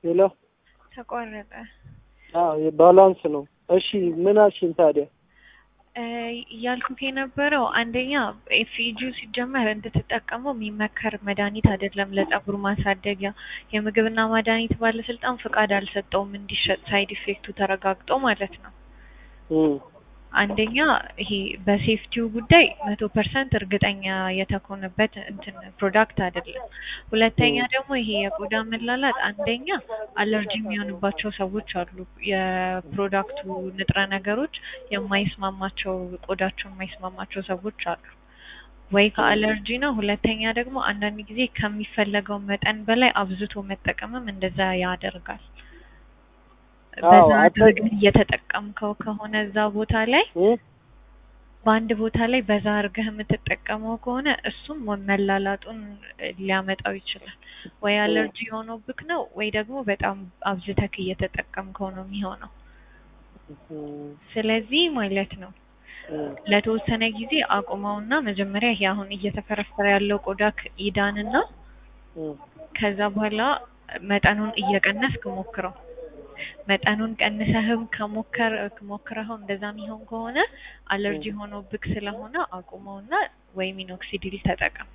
ሄሎ ተቋረጠ። አዎ የባላንስ ነው። እሺ ምን አልሽኝ ታዲያ? እ እያልኩህ የነበረው አንደኛ ኤፍኢጂው ሲጀመር እንድትጠቀመው የሚመከር መድኃኒት አይደለም ለጸጉር ማሳደጊያ። የምግብና መድኃኒት ባለስልጣን ፍቃድ አልሰጠውም እንዲሸጥ ሳይድ ኢፌክቱ ተረጋግጦ ማለት ነው። እም አንደኛ ይሄ በሴፍቲው ጉዳይ መቶ ፐርሰንት እርግጠኛ የተኮነበት እንትን ፕሮዳክት አይደለም። ሁለተኛ ደግሞ ይሄ የቆዳ መላላጥ አንደኛ አለርጂ የሚሆንባቸው ሰዎች አሉ። የፕሮዳክቱ ንጥረ ነገሮች የማይስማማቸው ቆዳቸው የማይስማማቸው ሰዎች አሉ። ወይ ከአለርጂ ነው። ሁለተኛ ደግሞ አንዳንድ ጊዜ ከሚፈለገው መጠን በላይ አብዝቶ መጠቀምም እንደዛ ያደርጋል። አዎ በዛ አተ- አድርገህ እየተጠቀምከው ከሆነ እዛ ቦታ ላይ እም በአንድ ቦታ ላይ በዛ አድርገህ የምትጠቀመው ከሆነ እሱም መላላጡን ሊያመጣው ይችላል። ወይ አለርጂ ሆኖብክ ነው ወይ ደግሞ በጣም አብዝተክ እየተጠቀምከው ነው የሚሆነው። እም ስለዚህ ማለት ነው እም ለተወሰነ ጊዜ አቁመውና መጀመሪያ ይሄ አሁን እየተፈረፈረ ያለው ቆዳክ ይዳንና እም ከዛ በኋላ መጠኑን እየቀነስክ ሞክረው። መጠኑን ቀንሰህም ከሞከር ሞክረኸው እንደዛ የሚሆን ከሆነ አለርጂ ሆኖብክ ስለሆነ አቁመውና ወይ ሚኖክሲዲል ተጠቀም።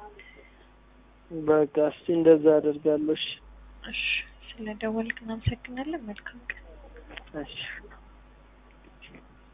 በቃ እስቲ እንደዛ አደርጋለሁ። እሺ እሺ፣ ስለደወልክ እናመሰግናለን። መልካም ቀን። እሺ